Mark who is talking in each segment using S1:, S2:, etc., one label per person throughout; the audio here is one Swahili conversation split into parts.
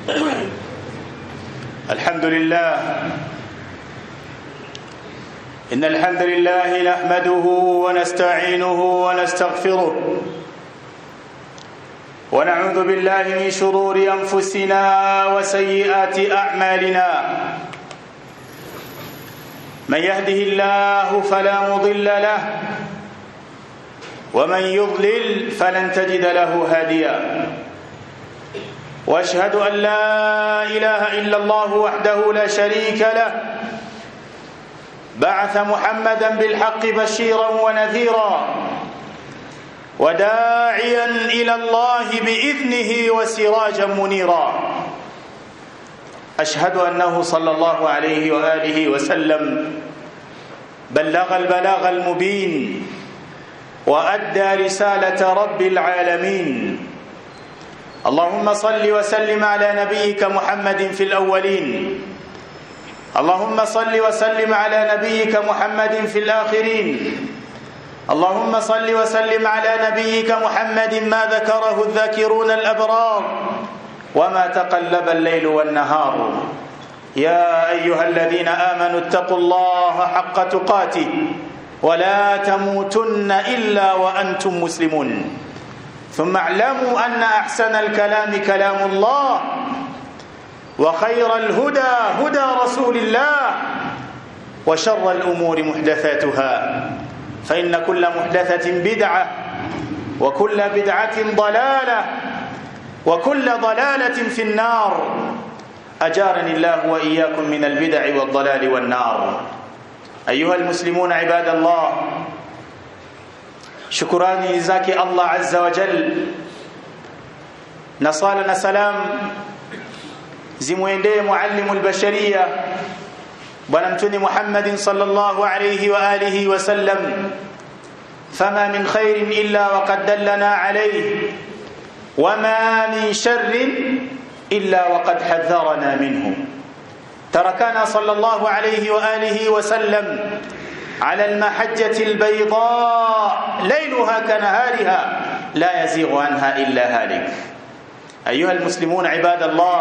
S1: الحمد لله إن الحمد لله نحمده ونستعينه ونستغفره ونعوذ بالله من شرور أنفسنا وسيئات أعمالنا من يهده الله فلا مضل له ومن يضلل فلن تجد له هاديا واشهد ان لا اله الا الله وحده لا شريك له بعث محمدا بالحق بشيرا ونذيرا وداعيا الى الله باذنه وسراجا منيرا اشهد انه صلى الله عليه واله وسلم بلغ البلاغ المبين وادى رساله رب العالمين اللهم صل وسلم على نبيك محمد في الاولين اللهم صل وسلم على نبيك محمد في الاخرين اللهم صل وسلم على نبيك محمد ما ذكره الذاكرون الابرار وما تقلب الليل والنهار يا ايها الذين امنوا اتقوا الله حق تقاته ولا تموتن الا وانتم مسلمون ثم اعلموا ان احسن الكلام كلام الله وخير الهدى هدى رسول الله وشر الامور محدثاتها فان كل محدثه بدعه وكل بدعه ضلاله وكل ضلاله في النار اجارني الله واياكم من البدع والضلال والنار ايها المسلمون عباد الله shukurani zake Allah azza wa jal na sala na salam zimwendee muallimu albashariya bwana mtuni Muhammadin sallallahu alayhi wa alihi wa sallam fama min khairin illa waqad dallana alayhi wama min sharrin illa waqad hadharana minhu tarakana sallallahu alayhi wa alihi wa sallam على المحجة البيضاء ليلها كنهارها لا يزيغ عنها إلا هالك أيها المسلمون عباد الله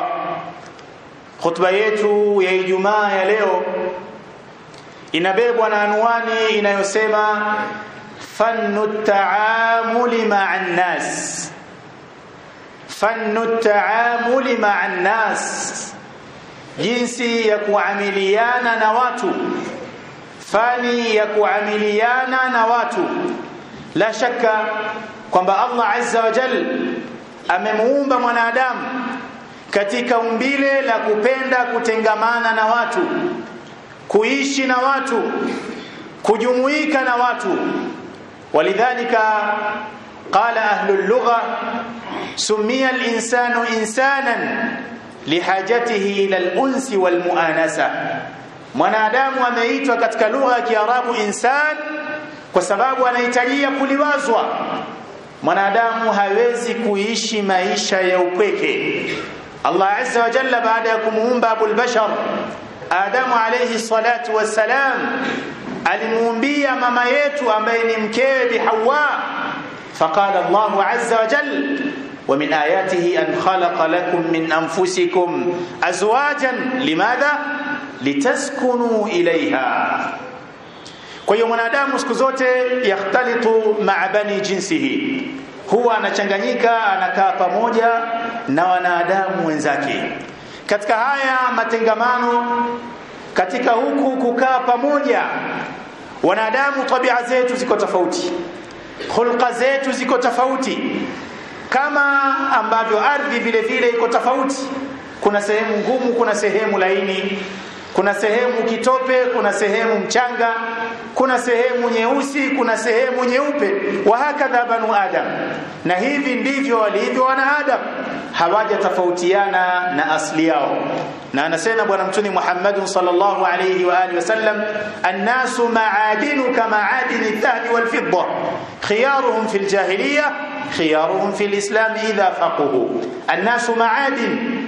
S1: خطبة yetu ya Ijumaa ya leo inabebwa na anwani inayosema fannu taamuli ma'a nnas fannu taamuli ma'a nnas jinsi ya kuamiliana na watu fani ya kuamiliana na watu la shaka kwamba Allah azza wa jal amemuumba mwanadamu katika umbile la kupenda kutengamana na watu kuishi na watu kujumuika na watu walidhalika qala ahlul lugha summiya al-insanu insanan lihajatihi ila al-unsi wal muanasa mwanadamu ameitwa katika lugha ya Kiarabu insan kwa sababu anahitajia kuliwazwa mwanadamu hawezi kuishi maisha ya upweke Allah azza wa jalla baada ya kumuumba abul bashar Adamu alayhi salatu wassalam alimuumbia mama yetu ambaye ni mkewe bi Hawa faqala Allah azza wa jalla ومن آياته أن خلق لكم من أنفسكم أزواجا لماذا؟ litaskunu ilaiha kwa hiyo mwanadamu siku zote yakhtalitu ma'a bani jinsihi huwa anachanganyika anakaa pamoja na wanadamu wenzake katika haya matengamano katika huku kukaa pamoja wanadamu tabia zetu ziko tofauti hulqa zetu ziko tofauti kama ambavyo ardhi vile vile iko tofauti kuna sehemu ngumu kuna sehemu laini kuna sehemu kitope kuna sehemu mchanga kuna sehemu nyeusi kuna sehemu nyeupe wa hakadha banu adam na hivi ndivyo walivyo wanaadam hawaja tofautiana na asli yao na anasema bwana mtuni Muhammad sallallahu alayhi wa alihi wasallam annasu ma'adinu kama'adini dhahabi wal fidda khiyaruhum fil jahiliyyah khiyaruhum fil islam idha faquhu annasu ma'adin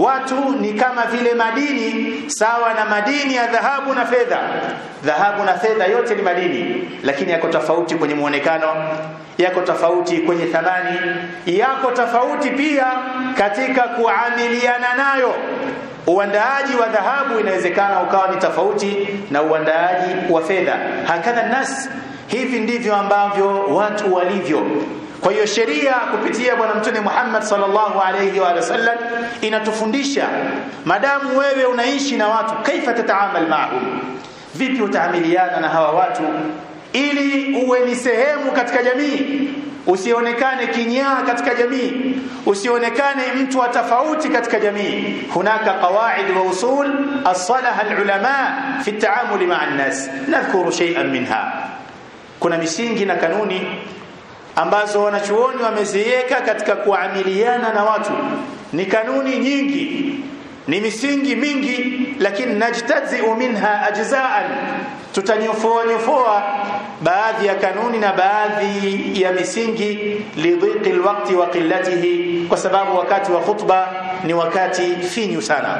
S1: watu ni kama vile madini sawa na madini ya dhahabu na fedha dhahabu na fedha yote ni madini lakini yako tofauti kwenye muonekano yako tofauti kwenye thamani yako tofauti pia katika kuamiliana nayo uandaaji wa dhahabu inawezekana ukawa ni tofauti na uandaaji wa fedha hakadha nas hivi ndivyo ambavyo watu walivyo kwa hiyo sheria kupitia bwana mtume Muhammad sallallahu alayhi wa sallam inatufundisha madamu wewe unaishi na watu kaifa tataamal maahum vipi utaamiliana na hawa watu ili uwe ni sehemu katika jamii usionekane kinyaa katika jamii usionekane mtu wa tofauti katika jamii hunaka qawaid wa usul as-salaha al-ulama fi at-ta'amul ma'a an-nas nadhkuru shay'an minha kuna misingi na kanuni ambazo wanachuoni wameziweka katika kuamiliana na watu ni kanuni nyingi ni misingi mingi lakini najtazi'u minha ajza'an tutanyofoa nyofoa baadhi ya kanuni na baadhi ya misingi lidhiqi alwaqti wa qillatihi kwa sababu wakati wa khutba ni wakati finyu sana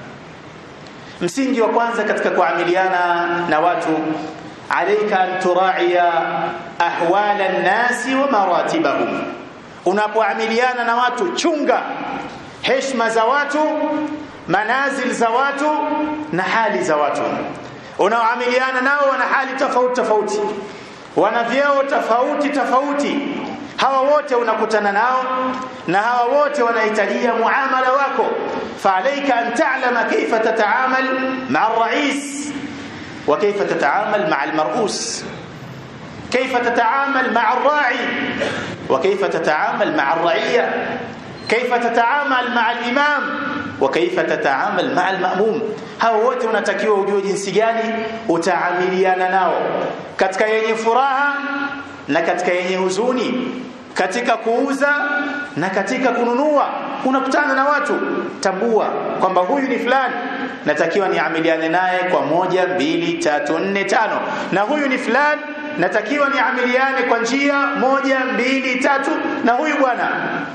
S1: msingi wa kwanza katika kuamiliana na watu عليك أن تراعي أحوال الناس ومراتبهم unapoamiliana na watu chunga heshima za watu manazil za watu na hali za watu unaoamiliana nao wana hali tofauti tofauti wana vyeo tofauti tofauti hawa wote unakutana nao na hawa wote wanahitajia muamala wako faalaika an ta'lama kaifa tataamal ma'a ar-rais وكيف تتعامل مع المرؤوس كيف تتعامل مع الراعي وكيف تتعامل مع الرعية كيف تتعامل مع الإمام وكيف تتعامل مع المأموم hao wote unatakiwa ujue jinsi gani utaamiliana nao katika yenye furaha na katika yenye huzuni katika kuuza na katika kununua unakutana na watu tambua kwamba huyu ni fulani natakiwa niamiliane naye kwa moja mbili tatu nne tano na huyu ni fulani natakiwa niamiliane kwa njia moja mbili tatu na huyu bwana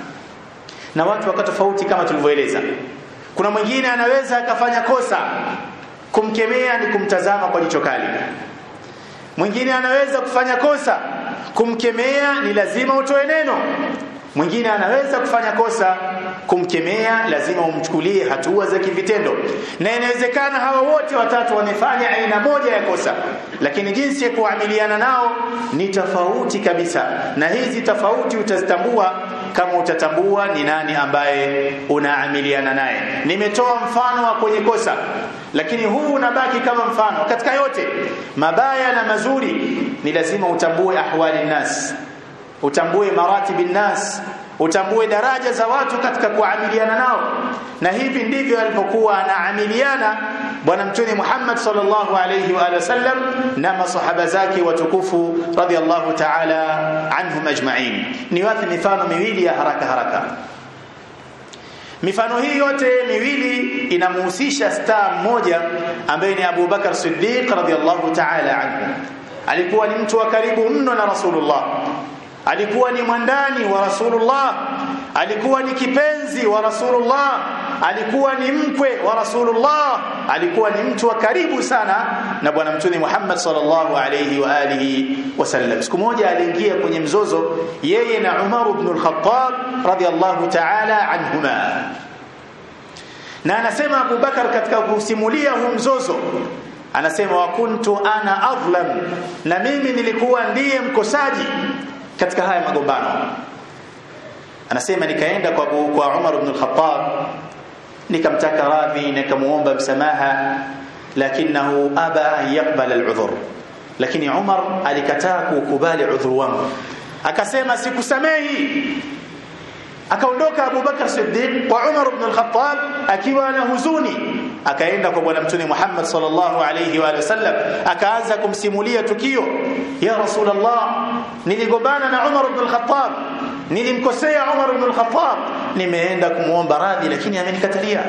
S1: na watu wako tofauti kama tulivyoeleza kuna mwingine anaweza akafanya kosa kumkemea ni kumtazama kwa jicho kali mwingine anaweza kufanya kosa kumkemea ni lazima utoe neno mwingine anaweza kufanya kosa kumkemea lazima umchukulie hatua za kivitendo na inawezekana hawa wote watatu wamefanya aina moja ya kosa lakini jinsi ya kuamiliana nao ni tofauti kabisa na hizi tofauti utazitambua kama utatambua ni nani ambaye unaamiliana naye nimetoa mfano wa kwenye kosa lakini huu unabaki kama mfano katika yote mabaya na mazuri ni lazima utambue ahwali nas utambue maratibi nas utambue daraja za watu katika kuamiliana nao na hivi ndivyo alipokuwa anaamiliana bwana mtume Muhammad sallallahu alayhi wa sallam na masahaba zake watukufu radhiallahu ta'ala anhum ajma'in ni wapi mifano miwili ya haraka haraka mifano hii yote miwili inamhusisha star mmoja ambaye ni Abu Bakar Siddiq radhiallahu ta'ala anhu alikuwa ni mtu wa karibu mno na Rasulullah alikuwa ni mwandani wa Rasulullah alikuwa ni kipenzi wa Rasulullah alikuwa ni mkwe wa Rasulullah alikuwa ni mtu wa karibu sana na bwana mtume Muhammad sallallahu alayhi wa alihi wasallam siku moja aliingia kwenye mzozo yeye na Umar ibn al-Khattab radiyallahu ta'ala anhuma na anasema Abu Bakar katika kusimulia huu mzozo anasema wa kuntu ana adlam na mimi nilikuwa ndiye mkosaji katika haya magombano anasema nikaenda kwa kwa Umar ibn al-Khattab nikamtaka radhi nikamuomba msamaha lakinahu aba an yaqbala al-udhr lakini Umar alikataa kukubali udhuru wangu akasema sikusamehi akaondoka Abu Bakar Siddiq kwa Umar ibn al-Khattab akiwa na huzuni akaenda kwa bwana mtume Muhammad sallallahu alayhi wa sallam akaanza kumsimulia tukio ya rasulullah niligombana na Umar ibn al-Khattab nilimkosea Umar ibn al-Khattab nimeenda kumuomba radhi lakini amenikatalia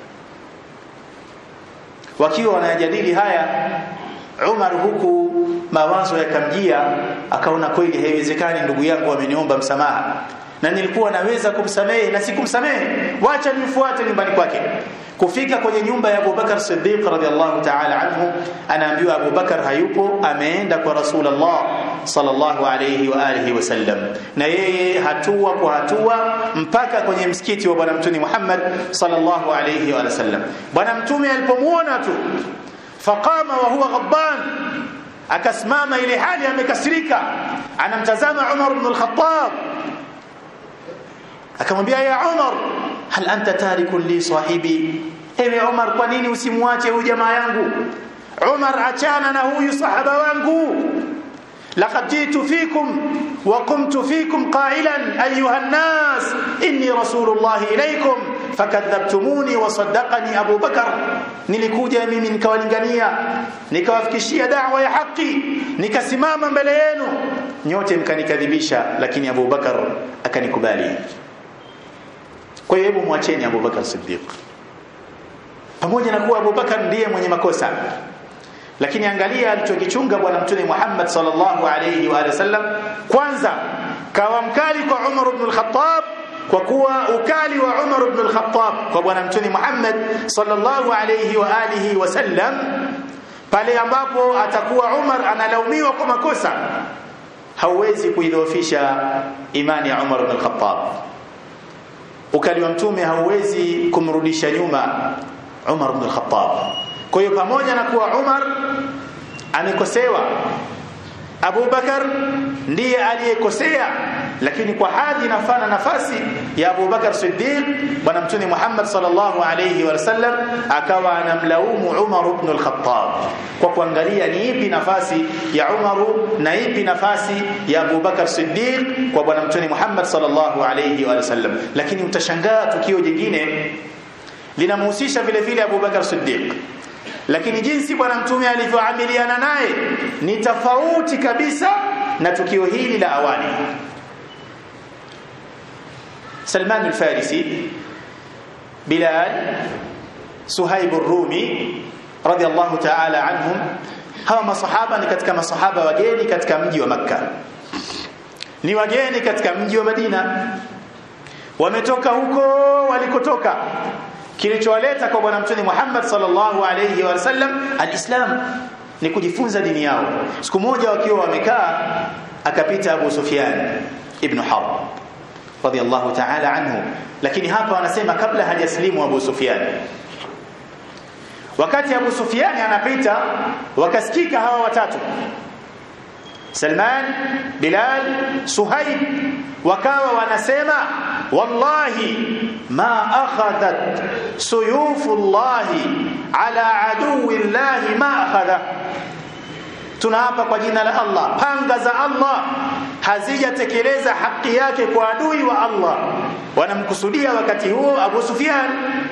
S1: wakiwa wanajadili haya Umar huku mawazo yakamjia akaona kweli haiwezekani ndugu yangu ameniomba msamaha na nilikuwa naweza kumsamehe na sikumsamehe wacha nimfuate nyumbani kwake kufika kwenye nyumba ya Abubakar Siddiq radhiallahu ta'ala anhu anaambiwa Abubakar hayupo ameenda kwa Rasulullah sallallahu alayhi wa alihi wasallam na yeye hatua kwa hatua mpaka kwenye msikiti wa bwana mtume Muhammad sallallahu alayhi wa sallam bwana mtume alipomuona tu faqama wa huwa ghadban akasimama ile hali amekasirika anamtazama Umar ibn al-Khattab akamwambia ya Umar hal anta tarikun li sahibi ewe Umar kwa nini usimwache huyu jamaa yangu Umar achana na huyu sahaba wangu laqad jitu fikum wa qumtu fikum qailan ayuha an-nas inni rasulullah ilaykum fakadhabtumuni wa saddaqani Abu Bakar nilikuja mimi nikawalingania nikawafikishia da'wa ya haki nikasimama mbele yenu nyote mkanikadhibisha lakini Abu Bakar akanikubali kwa hiyo hebu mwacheni Abu Bakar Siddiq pamoja na kuwa Abu Bakar ndiye mwenye makosa lakini angalia alichokichunga bwana mtume Muhammad sallallahu alayhi wa sallam kwanza kawa mkali kwa Umar ibn al-Khattab kwa kuwa ukali wa Umar ibn al-Khattab kwa bwana mtume Muhammad sallallahu alayhi wa alihi wasallam pale ambapo atakuwa Umar analaumiwa kwa makosa hauwezi kuidhoofisha imani ya Umar ibn al-Khattab ukali wa mtume hauwezi kumrudisha nyuma Umar ibn al-Khattab kwa hiyo pamoja na kuwa Umar amekosewa Abu Bakar ndiye aliyekosea lakini kwa hadhi nafana nafasi ya Abu Bakar Siddiq bwana mtume Muhammad sallallahu alayhi wa sallam akawa anamlaumu Umar ibn al-Khattab kwa kuangalia ni ipi nafasi ya Umar na ipi nafasi ya Abu Bakar Siddiq kwa bwana mtume Muhammad sallallahu alayhi wa sallam lakini utashangaa tukio jingine linamhusisha vile vile Abu Bakar Siddiq lakini jinsi bwana mtume alivyoamiliana naye ni tofauti kabisa na tukio hili la awali Salman al-Farisi Bilal Suhaib ar-Rumi radiyallahu ta'ala anhum hawa masahaba ni katika masahaba wageni katika mji wa Makka ni wageni katika mji wa Madina wametoka huko walikotoka kilichowaleta kwa bwana mtume Muhammad sallallahu alayhi wa sallam alislam ni kujifunza dini yao siku moja wakiwa wamekaa akapita Abu Sufyan ibn Harb radiyallahu ta'ala anhu lakini hapa wanasema kabla hajaslimu Abu Sufyan wakati Abu Sufyan anapita wakasikika hawa watatu Salman Bilal Suhaib wakawa wanasema wallahi ma akhadhat suyufullahi ala aduwillahi ma akhadha tunaapa kwa jina la Allah panga za Allah hazijatekeleza haki yake kwa adui wa Allah wanamkusudia wakati huo Abu Sufyan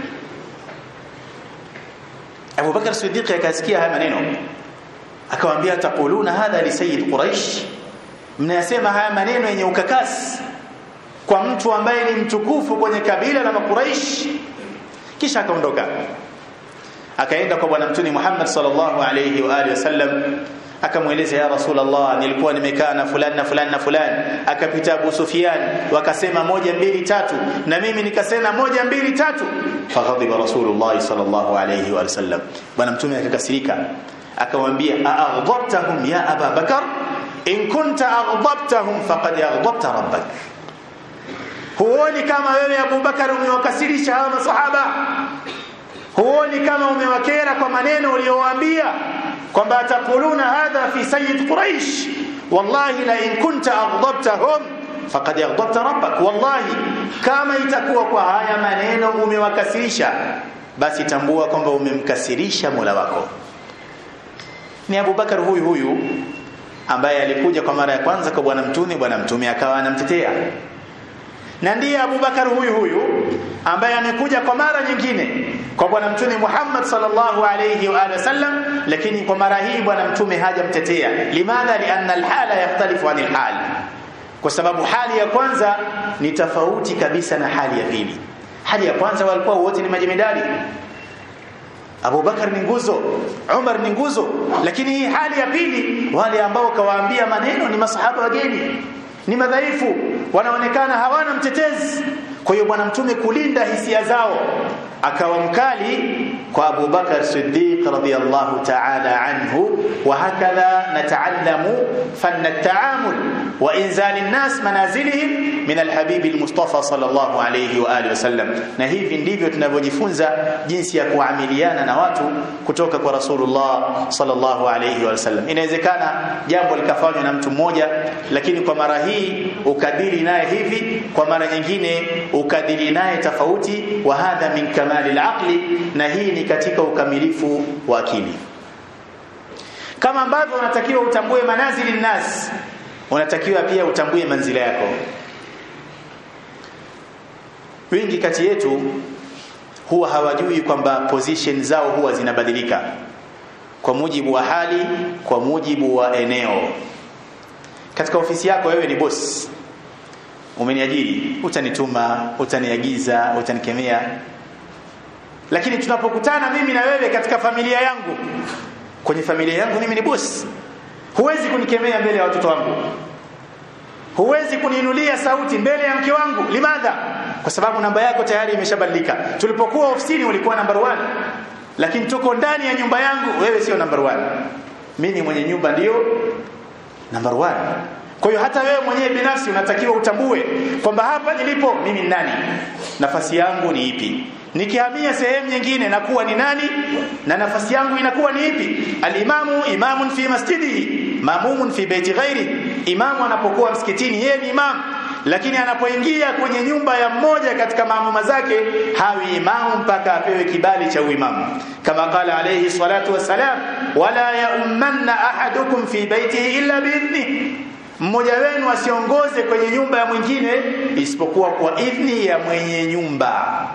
S1: Abu Bakar Siddiq akasikia haya maneno akamwambia taquluna hadha li sayyid quraish mnayasema haya maneno yenye ukakasi kwa mtu ambaye ni mtukufu kwenye kabila la makuraish kisha akaondoka akaenda kwa bwana mtume Muhammad sallallahu alayhi wa alihi wasallam akamweleza ya rasulullah nilikuwa nimekaa na fulani na fulani na fulani akapita Abu Sufyan wakasema moja mbili tatu na mimi nikasema moja mbili tatu faghadiba rasulullah sallallahu alayhi wa sallam bwana mtume akakasirika akamwambia aghdabtahum ya aba bakar in kunta aghdabtahum faqad aghdabta rabbak huoni kama wewe Abu Bakar umewakasirisha hawa masahaba huoni kama umewakera kwa maneno uliyowaambia kwamba atakuluna hadha fi sayyid quraish wallahi la in kunta aghdabtahum faqad aghdabta rabbak wallahi kama itakuwa kwa haya maneno umewakasirisha basi tambua kwamba umemkasirisha Mola wako ni Abu Bakar huyu huyu ambaye alikuja kwa mara ya kwanza kwa bwana mtume bwana mtume akawa anamtetea na ndiye Abu Bakar huyu huyu ambaye amekuja kwa mara nyingine kwa bwana mtume Muhammad sallallahu alayhi wa alihi wasallam lakini kwa mara hii bwana mtume hajamtetea limadha lianna alhala yahtalifu anil hal kwa sababu hali ya kwanza ni tofauti kabisa na hali ya pili hali ya kwanza walikuwa wote ni majemedali Abu Bakar ni nguzo, Umar ni nguzo, lakini hii hali ya pili wale ambao kawaambia maneno ni masahaba wageni, ni madhaifu. wanaonekana hawana mtetezi kwa hiyo bwana mtume kulinda hisia zao akawa mkali kwa Abu Bakar Siddiq radhiyallahu ta'ala anhu wa hakadha nata'allamu fanna at-ta'amul wa inzal an-nas manazilihim min al-habib al-Mustafa sallallahu alayhi wa alihi wasallam na hivi ndivyo tunavyojifunza jinsi ya kuamiliana na watu kutoka kwa Rasulullah sallallahu alayhi wasallam inawezekana jambo likafanywa na mtu mmoja lakini kwa mara hii ukadiri naye hivi kwa mara nyingine ukadiri naye tofauti wa hadha min kamali al-aqli na hii ni katika ukamilifu wa akili kama ambavyo unatakiwa utambue manazili nas unatakiwa pia utambue manzila yako wengi kati yetu huwa hawajui kwamba position zao huwa zinabadilika kwa mujibu wa hali kwa mujibu wa eneo katika ofisi yako wewe ni boss umeniajiri utanituma utaniagiza utanikemea lakini tunapokutana mimi na wewe katika familia yangu kwenye familia yangu mimi ni boss huwezi kunikemea mbele ya watoto wangu huwezi kuniinulia sauti mbele ya mke wangu limadha kwa sababu namba yako tayari imeshabadilika tulipokuwa ofisini ulikuwa number one lakini tuko ndani ya nyumba yangu wewe sio number one mimi mwenye nyumba ndio number one kwa hiyo hata wewe mwenyewe binafsi unatakiwa utambue kwamba hapa nilipo mimi ni nani nafasi yangu ni ipi nikihamia sehemu nyingine nakuwa ni nani na nafasi yangu inakuwa ni ipi alimamu imamun fi masjidihi mamumun fi baiti ghairi imamu anapokuwa msikitini yeye ni imamu lakini anapoingia kwenye nyumba ya mmoja katika maamuma zake hawi imamu mpaka apewe kibali cha uimamu kama qala alayhi salatu wassalam wala yaummanna ahadukum fi baitihi illa biidhni mmoja wenu asiongoze kwenye nyumba ya mwingine isipokuwa kwa idhni ya mwenye nyumba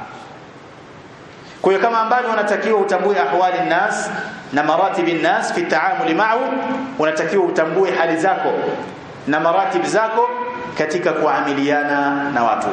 S1: kwa hiyo kama ambavyo unatakiwa utambue ahwali nas na maratibi nas fi taamuli ma'ahu unatakiwa utambue hali zako na maratib zako katika kuamiliana na watu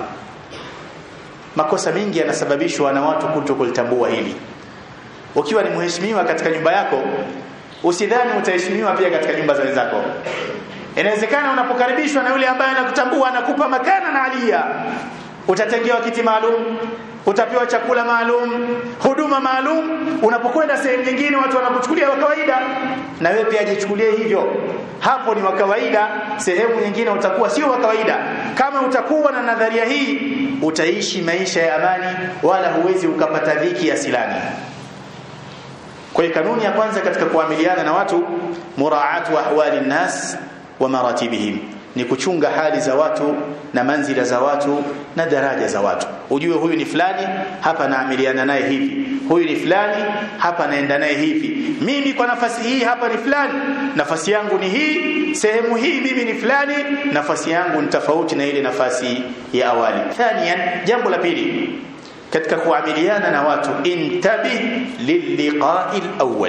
S1: makosa mengi yanasababishwa na watu kutokulitambua hili ukiwa ni mheshimiwa katika nyumba yako usidhani utaheshimiwa pia katika nyumba za wenzako inawezekana unapokaribishwa na yule ambaye anakutambua anakupa makana na alia utatengewa kiti maalum utapewa chakula maalum huduma maalum unapokwenda sehemu nyingine watu wanakuchukulia wa kawaida na wewe pia jichukulie hivyo hapo ni wa kawaida sehemu nyingine utakuwa sio wa kawaida kama utakuwa na nadharia hii utaishi maisha ya amani wala huwezi ukapata dhiki ya silani kwa hiyo kanuni ya kwanza katika kuamiliana na watu muraatu ahwali nnas wa maratibihim ni kuchunga hali za watu na manzila za watu na daraja za watu ujue huyu ni fulani hapa naamiliana naye hivi huyu ni fulani hapa naenda naye hivi mimi kwa nafasi hii hapa ni fulani nafasi yangu ni hii sehemu hii mimi ni fulani nafasi yangu ni tofauti na ile nafasi ya awali thaniyan jambo la pili katika kuamiliana na watu intabih lilliqa'i alawwal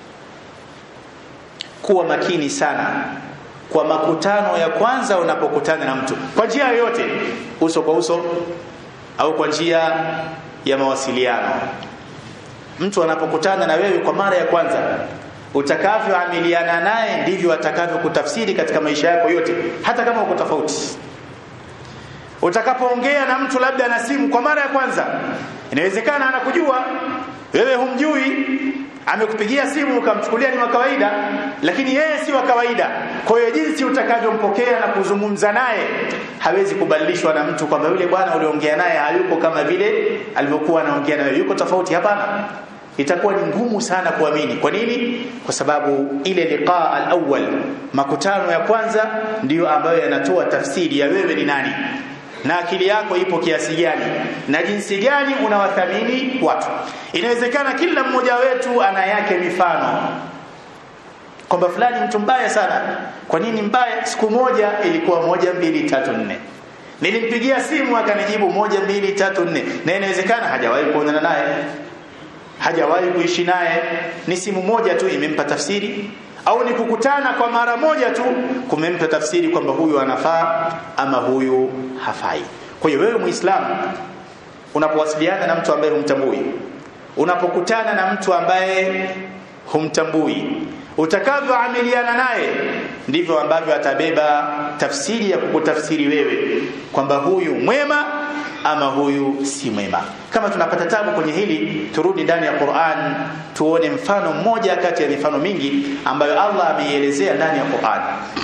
S1: kuwa makini sana kwa makutano ya kwanza unapokutana na mtu kwa njia yoyote uso kwa uso au kwa njia ya mawasiliano mtu anapokutana na wewe kwa mara ya kwanza utakavyoamiliana naye ndivyo atakavyokutafsiri katika maisha yako yote hata kama uko tofauti utakapoongea na mtu labda na simu kwa mara ya kwanza inawezekana anakujua wewe humjui amekupigia simu ukamchukulia ni wa kawaida lakini yeye si wa kawaida kwa hiyo jinsi utakavyompokea na kuzungumza naye hawezi kubadilishwa na mtu kwamba yule bwana uliongea naye hayuko kama vile alivyokuwa anaongea naye yuko tofauti hapana itakuwa ni ngumu sana kuamini kwa nini kwa sababu ile liqaa alawwal makutano ya kwanza ndiyo ambayo yanatoa tafsiri ya wewe ni nani na akili yako ipo kiasi gani na jinsi gani unawathamini watu inawezekana kila mmoja wetu ana yake mifano kwamba fulani mtu mbaya sana kwa nini mbaya siku moja ilikuwa moja mbili tatu nne nilimpigia simu akanijibu moja mbili tatu nne na inawezekana hajawahi kuonana naye hajawahi kuishi naye ni simu moja tu imempa tafsiri au ni kukutana kwa mara moja tu kumempa tafsiri kwamba huyu anafaa ama huyu hafai kwa hiyo wewe muislamu unapowasiliana na mtu ambaye humtambui unapokutana na mtu ambaye humtambui utakavyoamiliana naye ndivyo ambavyo atabeba tafsiri ya kukutafsiri wewe kwamba huyu mwema ama huyu si mwema kama tunapata tabu kwenye hili turudi ndani ya Qur'an tuone mfano mmoja kati ya mifano mingi ambayo Allah ameielezea ndani ya Qur'an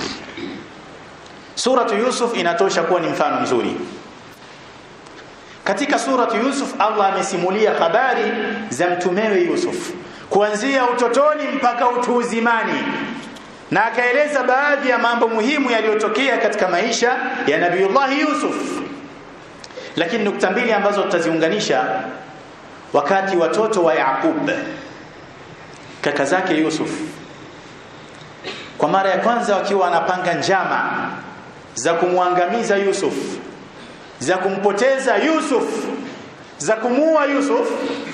S1: Suratu Yusuf inatosha kuwa ni mfano mzuri katika suratu Yusuf Allah amesimulia habari za mtumewe Yusuf kuanzia utotoni mpaka utu uzimani na akaeleza baadhi ya mambo muhimu yaliyotokea katika maisha ya Nabiiullah Yusuf lakini nukta mbili ambazo tutaziunganisha wakati watoto wa Yaqub kaka zake Yusuf kwa mara ya kwanza wakiwa wanapanga njama za kumwangamiza Yusuf za kumpoteza Yusuf za kumuua Yusuf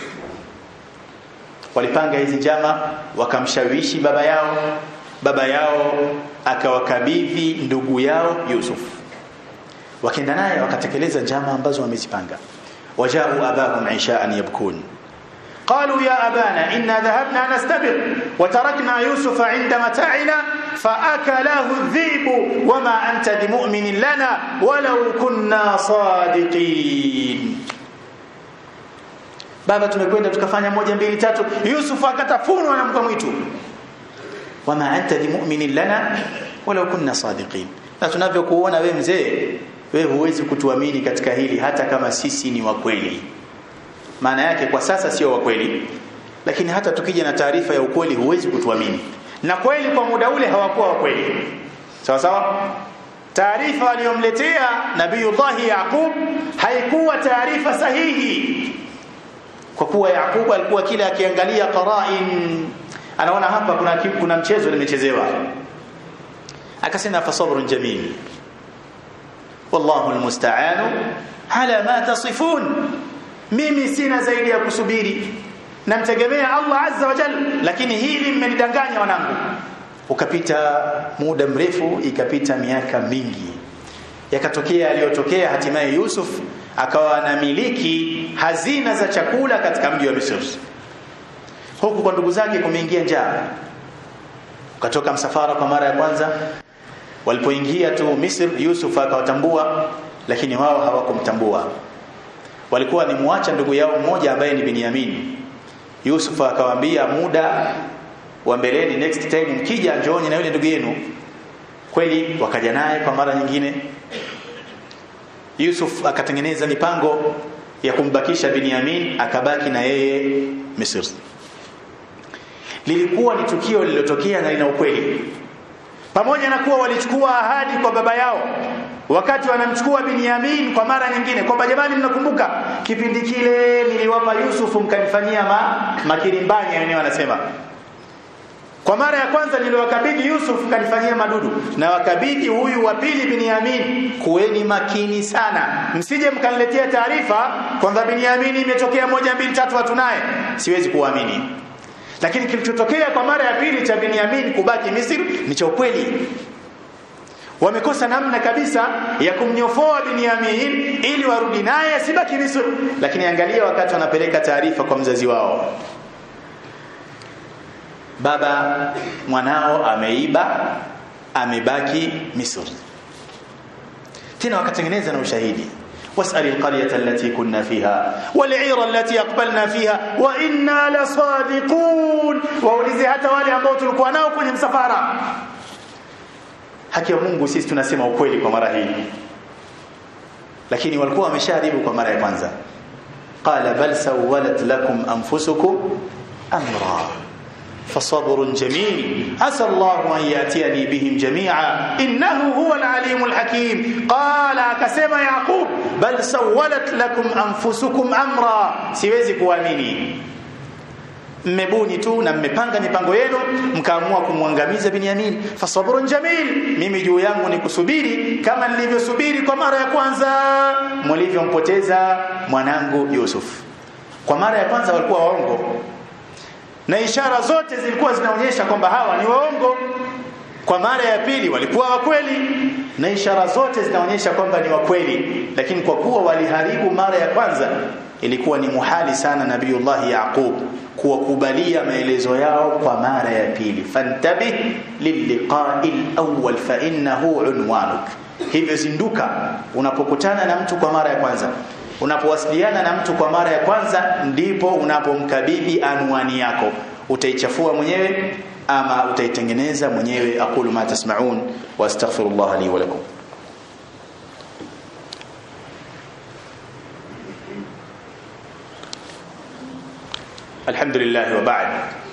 S1: walipanga hizi njama wakamshawishi baba yao baba yao akawakabidhi ndugu yao Yusuf wakaenda naye wakatekeleza njama ambazo wamezipanga wajau abahum ishaan yabkun قالوا يا أبانا إنا ذهبنا نستبق وتركنا يوسف عند متاعنا فأكله الذئب وما أنت بمؤمن لنا ولو كنا صادقين baba tumekwenda tukafanya moja mbili tatu Yusuf akatafunwa na mbwa mwitu wama anta bimu'minin lana walau kunna sadiqin na tunavyokuona we mzee we huwezi kutuamini katika hili hata kama sisi ni wa kweli maana yake kwa sasa sio wa kweli lakini hata tukija na taarifa ya ukweli huwezi kutuamini na kweli kwa muda ule hawakuwa wa kweli sawa sawa taarifa aliyomletea nabiyullah yaqub haikuwa taarifa sahihi kwa kuwa yaqub alikuwa kila akiangalia qara'in anaona hapa kuna kuna mchezo nimechezewa akasema fa sabrun jamil wallahu almusta'anu ala ma tasifun mimi sina zaidi ya kusubiri namtegemea Allah azza wa jalla lakini hili mmenidanganya wanangu ukapita muda mrefu ikapita miaka mingi yakatokea aliyotokea hatimaye Yusuf akawa anamiliki hazina za chakula katika mji wa Misri huku kwa ndugu zake kumeingia njaa ukatoka msafara kwa mara ya kwanza walipoingia tu Misri Yusuf akawatambua lakini wao hawakumtambua walikuwa ni muacha ndugu yao mmoja ambaye ni Binyamin Yusuf akawaambia muda wa mbeleni next time mkija njooni na yule ndugu yenu kweli wakaja naye kwa mara nyingine Yusuf akatengeneza mipango ya kumbakisha Binyamin akabaki na yeye Misri lilikuwa ni tukio lililotokea na lina ukweli pamoja na kuwa walichukua ahadi kwa baba yao wakati wanamchukua Binyamin kwa mara nyingine kwamba jamani mnakumbuka kipindi kile niliwapa Yusuf mkanifanyia ma, makirimbanya wenyewe wanasema kwa mara ya kwanza niliwakabidhi Yusuf kanifanyia madudu na wakabidhi huyu wa pili Binyamin kuweni makini sana msije mkaniletea taarifa kwamba Binyamin imetokea moja mbili tatu watu naye siwezi kuamini lakini kilichotokea kwa mara ya pili cha Binyamin kubaki Misri ni cha ukweli wamekosa namna kabisa ya kumnyofoa Binyamin ili warudi naye asibaki Misri lakini angalia wakati wanapeleka taarifa kwa mzazi wao baba mwanao ameiba amebaki Misri tena wakatengeneza na ushahidi واسأل القرية التي كنا فيها والعير التي أقبلنا فيها وإنا لصادقون waulize hata wale ambao tulikuwa nao kwenye msafara haki ya Mungu sisi tunasema ukweli kwa mara hii lakini walikuwa wamesharibu kwa mara ya kwanza qala bal sawalat lakum anfusukum amra فصبر جميل عسى الله أن يأتيني بهم جميعا إنه هو العليم الحكيم قال كسما يعقوب بل سولت لكم أنفسكم أمرا siwezi kuamini mmebuni tu na mmepanga mipango yenu mkaamua kumwangamiza Binyamin fasabrun jamil mimi juu yangu ni kusubiri kama nilivyosubiri kwa mara ya kwanza mlivyompoteza mwanangu Yusuf kwa mara ya kwanza walikuwa waongo na ishara zote zilikuwa zinaonyesha kwamba hawa ni waongo kwa mara ya pili walikuwa wa kweli na ishara zote zinaonyesha kwamba ni wa kweli lakini kwa kuwa waliharibu mara ya kwanza ilikuwa ni muhali sana nabiyullah yaqub kuwakubalia maelezo yao kwa mara ya pili fantabih lilliqa'i alawwal fa innahu unwanuk hivyo zinduka unapokutana na mtu kwa mara ya kwanza unapowasiliana na mtu kwa mara ya kwanza ndipo unapomkabidhi anwani yako utaichafua mwenyewe ama utaitengeneza mwenyewe aqulu ma tasma'un wa astaghfirullah li wa lakum alhamdulillah wa ba'd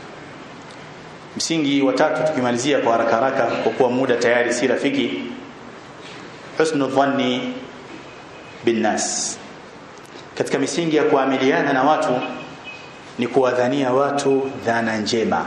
S1: msingi wa tatu tukimalizia kwa haraka haraka kwa kuwa muda tayari si rafiki husnu dhanni bin nas katika misingi ya kuamiliana na watu ni kuwadhania watu dhana njema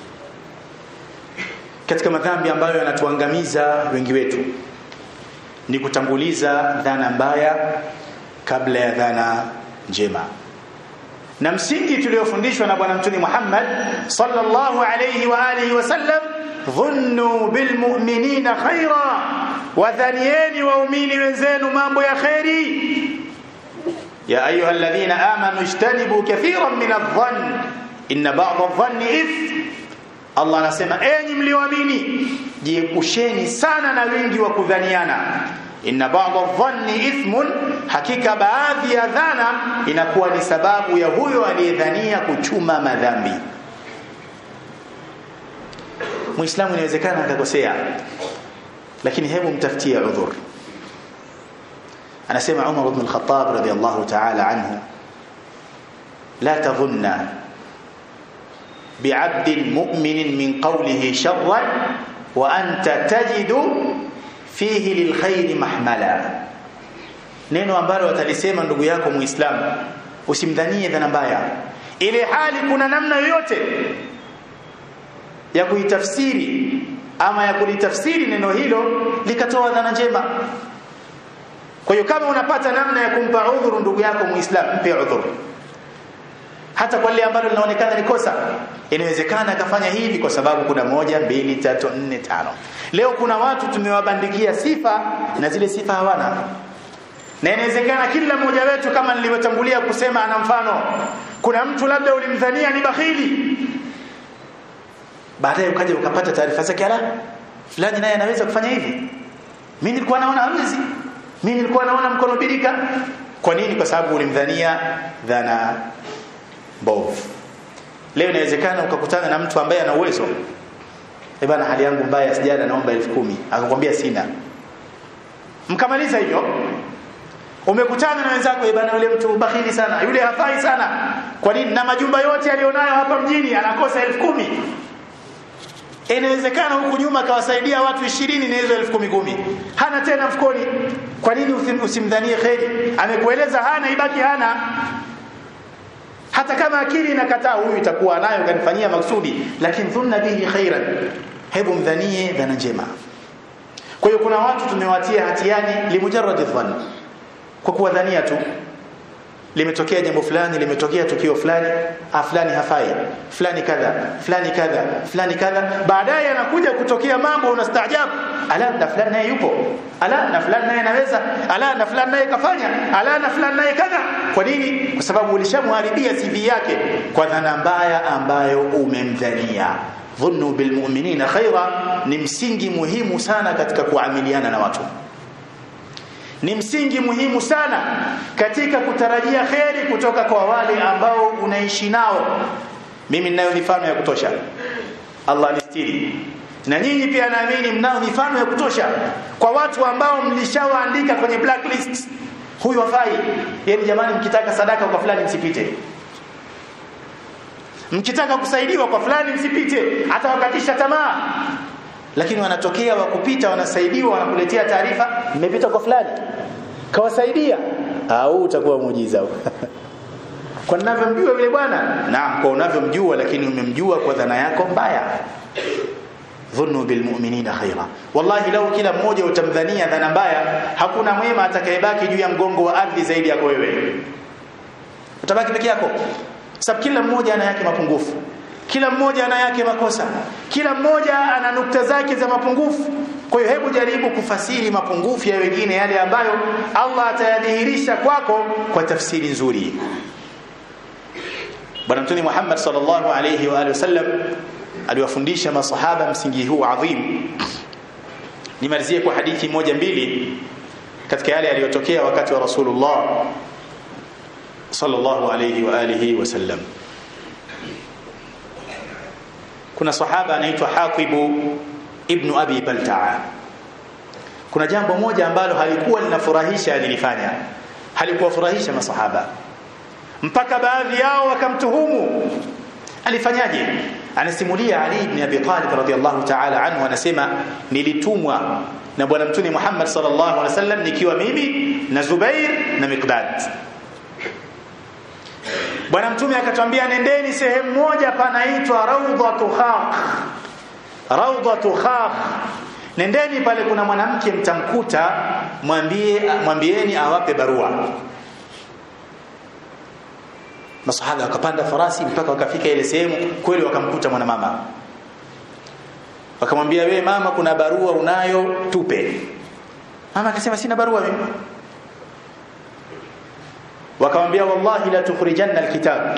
S1: katika madhambi ambayo yanatuangamiza wengi wetu ni kutanguliza dhana mbaya kabla ya dhana njema na msingi tuliofundishwa na bwana mtume Muhammad sallallahu alayhi wa alihi wasallam dhunnu bilmu'minina khaira wadhanieni waumini wenzenu mambo ya khairi يا أيها الذين آمنوا اجتنبوا كثيرا من الظن إن بعض الظن إثم Allah anasema enyi mlioamini jiepusheni sana na wingi wa kudhaniana inna ba'dha dhanni ithmun hakika baadhi ya dhana inakuwa ni sababu ya huyo aliyedhania kuchuma madhambi Muislamu inawezekana akakosea lakini hebu mtafutie udhur anasema Umar ibn al-Khattab radiyallahu ta'ala anhu la tadhunna بعبد مؤمن من قوله شرا وأنت تجد فيه للخير محملا neno ambalo watalisema ndugu yako muislamu usimdhanie dhana mbaya ile hali kuna namna yoyote ya kuitafsiri ama ya kulitafsiri neno hilo likatoa dhana njema kwa hiyo kama unapata namna ya kumpa udhuru ndugu yako muislamu mpe udhuru hata kwa lile ambalo linaonekana ni kosa inawezekana akafanya hivi kwa sababu kuna moja mbili tatu nne tano leo kuna watu tumewabandikia sifa na zile sifa hawana na inawezekana kila mmoja wetu kama nilivyotangulia kusema ana mfano kuna mtu labda ulimdhania ni bakhili baadaye ukaja ukapata taarifa zake ala fulani naye anaweza kufanya hivi mimi nilikuwa naona hawezi mimi nilikuwa naona mkono birika kwa nini kwa sababu ulimdhania dhana mbovu leo inawezekana ukakutana na mtu ambaye ana uwezo eh bana hali yangu mbaya sijana naomba 10000 akakwambia sina mkamaliza hivyo umekutana na wenzako eh bana yule mtu bakhili sana yule hafai sana kwa nini na majumba yote alionayo hapa mjini anakosa 10000 inawezekana huku nyuma kawasaidia watu 20 na hizo 10000 hana tena mfukoni kwa nini usimdhanie kheri amekueleza hana ibaki hana hata kama akili inakataa huyu itakuwa nayo kanifanyia maksudi lakini dhunna bihi khairan hebu mdhanie dhana njema kwa hiyo kuna watu tumewatia hatiani limujarrad dhann kwa kuwadhania tu limetokea jambo fulani limetokea tukio fulani ah fulani hafai fulani kadha fulani kadha fulani kadha baadaye anakuja kutokea mambo unastaajabu ala na fulani naye yupo ala na fulani naye anaweza ala na fulani naye kafanya ala na fulani naye kadha kwa nini kwa sababu ulishamharibia CV yake kwa dhana mbaya ambayo umemdhania dhunnu bilmu'minina khaira ni msingi muhimu sana katika kuamiliana na watu ni msingi muhimu sana katika kutarajia kheri kutoka kwa wale ambao unaishi nao mimi ninayo mifano ya kutosha Allah nistiri na nyinyi pia naamini mnao mifano ya kutosha kwa watu ambao mlishawaandika kwenye blacklist huyu hafai yani jamani mkitaka sadaka kwa fulani msipite mkitaka kusaidiwa kwa fulani msipite hata wakatisha tamaa lakini wanatokea wakupita wanasaidiwa wanakuletea taarifa mmepita kwa fulani kawasaidia au utakuwa muujiza kwa ninavyomjua yule bwana naam kwa unavyomjua lakini umemjua kwa dhana yako mbaya dhunnu bilmu'minina khaira wallahi lau kila mmoja utamdhania dhana mbaya hakuna mwema atakayebaki juu ya mgongo wa ardhi zaidi yako wewe utabaki peke yako sababu kila mmoja ana yake mapungufu kila mmoja ana yake makosa kila mmoja ana nukta zake za mapungufu kwa hiyo hebu jaribu kufasiri mapungufu ya wengine yale ambayo Allah atayadhihirisha kwako kwa tafsiri nzuri bwana mtume Muhammad sallallahu alayhi wa alihi wasallam aliwafundisha masahaba msingi huu adhim nimalizie kwa hadithi moja mbili katika yale yaliyotokea wakati wa Rasulullah sallallahu alayhi wa alihi wasallam kuna sahaba anaitwa Hatibu ibn Abi Balta'a kuna jambo moja ambalo halikuwa linafurahisha alilifanya halikuwafurahisha masahaba mpaka baadhi yao wakamtuhumu alifanyaje anasimulia Ali ibn Abi Talib radhiyallahu ta'ala anhu anasema nilitumwa na bwana mtume Muhammad sallallahu alaihi wasallam nikiwa mimi na Zubair na Miqdad bwana mtume akatwambia nendeni sehemu moja panaitwa Rawdatu Khaq Rawdatu Khaq nendeni pale kuna mwanamke mtamkuta mwambie mwambieni awape barua masahaba wakapanda farasi mpaka wakafika ile sehemu kweli wakamkuta mwanamama wakamwambia wewe mama kuna barua unayo tupe mama akasema sina barua mimi wakamwambia wallahi la tukhrijanna alkitab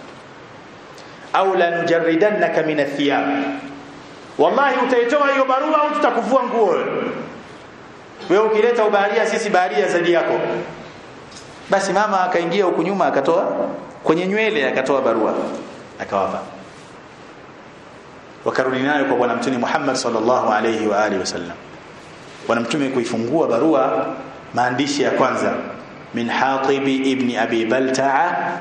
S1: au la nujarridannaka min athiyab wallahi utaitoa hiyo barua au tutakuvua nguo wewe ukileta ubaharia sisi baharia zaidi yako basi mama akaingia huku nyuma akatoa kwenye nywele akatoa barua akawapa wakarudi nayo kwa bwana mtume Muhammad sallallahu alayhi wa alihi wasallam bwana mtume kuifungua barua maandishi ya kwanza min Hatib ibn Abi Balta'a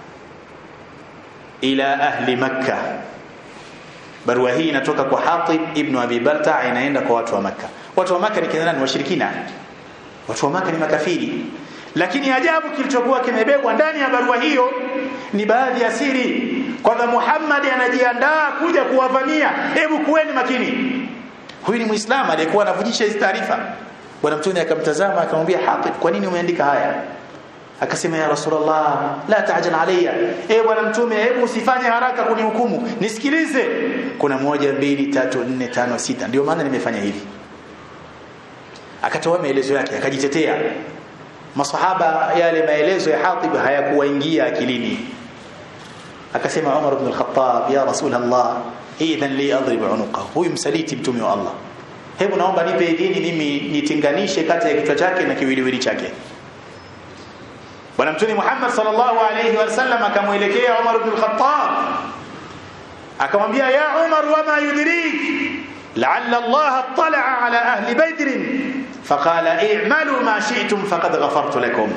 S1: ila ahli Makkah barua hii inatoka kwa Hatib ibn Abi Balta'a inaenda kwa watu wa Makkah watu wa Makkah ni kina nani washirikina watu wa Makkah ni makafiri lakini ajabu kilichokuwa kimebebwa ndani ya barua hiyo ni baadhi ya siri kwamba Muhammad anajiandaa kuja kuwavamia hebu kuweni makini huyu ni muislamu aliyekuwa anavujisha hizi taarifa bwana mtume akamtazama akamwambia Hatib kwa nini umeandika haya akasema ya rasulullah la taajal alayya eh bwana mtume hebu usifanye haraka kunihukumu nisikilize kuna moja mbili tatu nne tano sita ndio maana nimefanya hivi akatoa maelezo yake akajitetea masahaba yale maelezo ya Hatib hayakuwaingia akilini akasema Umar ibn al-Khattab ya Rasulullah idhan li adrib unuqahu huyu msaliti mtume wa Allah hebu naomba nipe idhini mimi nitinganishe kati ya kichwa chake na kiwiliwili chake bwana mtume Muhammad sallallahu alayhi wasallam akamwelekea Umar ibn al-Khattab akamwambia ya Umar wama yudrik la'alla Allah attala'a ala ahli badr فقال اعملوا ما شئتم فقد غفرت لكم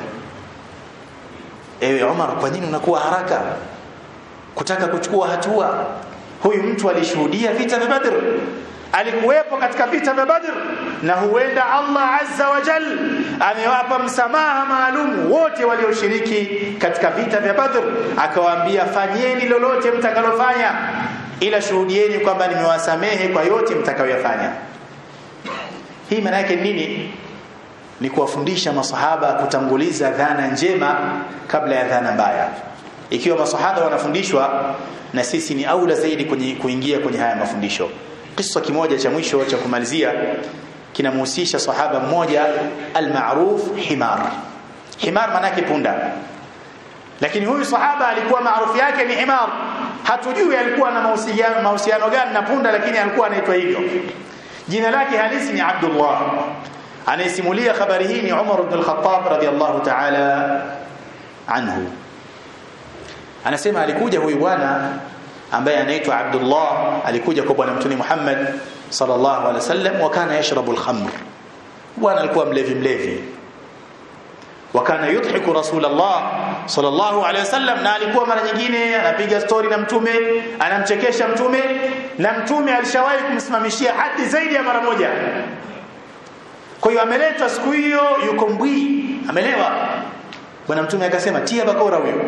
S1: ewe Umar kwa nini unakuwa haraka kutaka kuchukua hatua huyu mtu alishuhudia vita vya Badr alikuwepo katika vita vya Badr na huenda Allah azza wa jal amewapa msamaha maalum wote walioshiriki katika vita vya Badr akawaambia fanyeni lolote mtakalofanya ila shuhudieni kwamba nimewasamehe kwa yote mtakayoyafanya hii maana yake nini ni kuwafundisha masahaba kutanguliza dhana njema kabla ya dhana mbaya ikiwa masahaba wanafundishwa na sisi ni aula zaidi kwenye kuingia kwenye haya mafundisho kisa kimoja cha mwisho cha kumalizia kinamhusisha sahaba mmoja almaruf himar himar maana yake punda lakini huyu sahaba alikuwa maarufu yake ni himar hatujui alikuwa na mahusiano mahusiano gani na punda lakini alikuwa anaitwa hivyo jina lake halisi ni Abdullah anayesimulia habari hii ni Umar ibn al-Khattab radiyallahu ta'ala anhu anasema alikuja huyu bwana ambaye anaitwa Abdullah alikuja kwa bwana mtume Muhammad sallallahu alaihi wasallam wakana yashrabu al-khamr bwana alikuwa mlevi mlevi wakana yudhiku rasulullah sallallahu alaihi wasallam na alikuwa mara nyingine anapiga story na mtume anamchekesha mtume na mtume alishawahi kumsimamishia hadi zaidi ya mara moja kwa hiyo ameletwa siku hiyo yuko mbwi amelewa bwana mtume akasema tia bakora huyo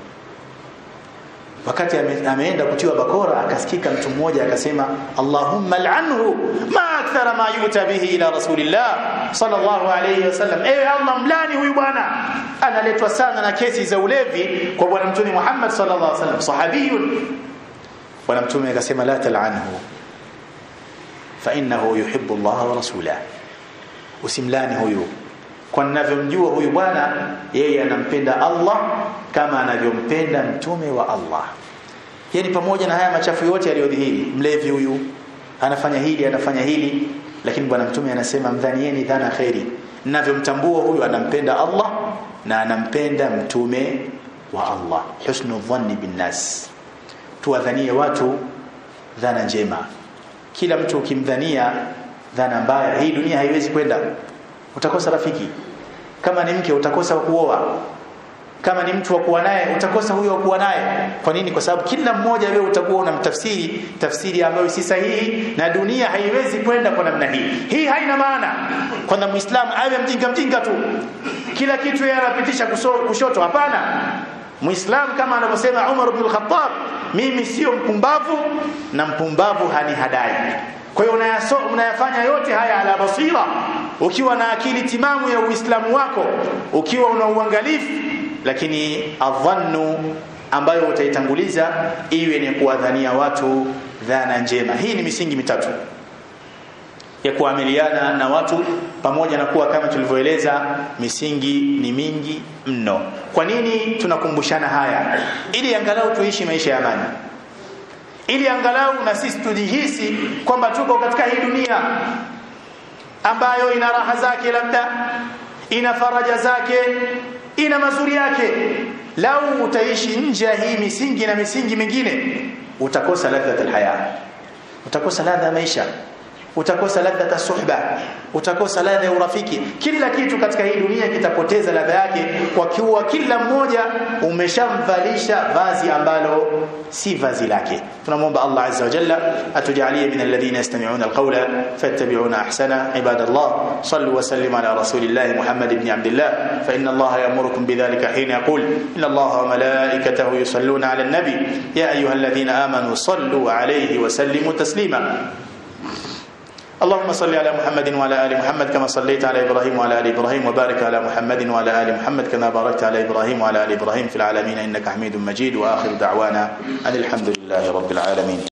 S1: wakati ame, ameenda kutiwa bakora akasikika mtu mmoja akasema Allahumma al'anhu ma akthara ma yuta bihi ila rasulillah sallallahu alayhi wasallam ewe Allah mlani huyu bwana analetwa sana na kesi za ulevi kwa bwana mtume Muhammad sallallahu alayhi wasallam sahabiyun bwana mtume akasema la tal'anhu fa innahu yuhibbu Allah wa rasulahu usimlani huyu kwa ninavyomjua huyu bwana yeye anampenda Allah kama anavyompenda mtume wa Allah yani pamoja na haya machafu yote yaliyodhihiri mlevi huyu anafanya hili anafanya hili lakini bwana mtume anasema mdhanieni dhana khairi ninavyomtambua huyu anampenda Allah na anampenda mtume wa Allah husnu dhanni bin nas tuwadhanie watu dhana njema kila mtu ukimdhania dhana mbaya hii dunia haiwezi kwenda utakosa rafiki kama ni mke utakosa kuoa kama ni mtu wa kuwa naye utakosa huyo wa kuwa naye kwa nini kwa sababu kila mmoja wewe utakuwa unamtafsiri tafsiri ambayo si sahihi na dunia haiwezi kwenda kwa namna hii hii haina maana kwamba muislamu awe mjinga mjinga tu kila kitu yeye anapitisha kushoto hapana muislamu kama anavyosema Umar ibn al-Khattab mimi sio mpumbavu na mpumbavu hani hadai kwa hiyo unayafanya yote haya ala basira ukiwa na akili timamu ya uislamu wako ukiwa una uangalifu lakini adhannu ambayo utaitanguliza iwe ni kuwadhania watu dhana njema hii ni misingi mitatu ya kuamiliana na watu pamoja na kuwa kama tulivyoeleza misingi ni mingi mno kwa nini tunakumbushana haya ili angalau tuishi maisha ya amani ili angalau na sisi tujihisi kwamba tuko katika hii dunia ambayo ina raha zake labda ina faraja zake ina mazuri yake lau utaishi nje ya hii misingi na misingi mingine utakosa ladha alhaya utakosa ladha ya maisha utakosa ladha suhba utakosa ladha ya urafiki kila kitu katika hii dunia kitapoteza ladha yake kwa kuwa kila mmoja umeshamvalisha vazi ambalo si vazi lake tunamwomba Allah azza wa jalla atujalie min alladhina yastami'una alqawla fattabi'una ahsana ibadallah sallu wa sallimu ala rasulillah muhammad ibn abdillah fa inna Allah ya'murukum bidhalika hina yaqul inna Allah wa malaikatahu yusalluna ala an-nabi ya ayyuhalladhina amanu sallu alayhi wa sallimu taslima اللهم صل على محمد وعلى ال محمد كما صليت على ابراهيم وعلى ال ابراهيم وبارك على محمد وعلى ال محمد كما باركت على ابراهيم وعلى ال ابراهيم في العالمين انك حميد مجيد واخر دعوانا ان الحمد لله رب العالمين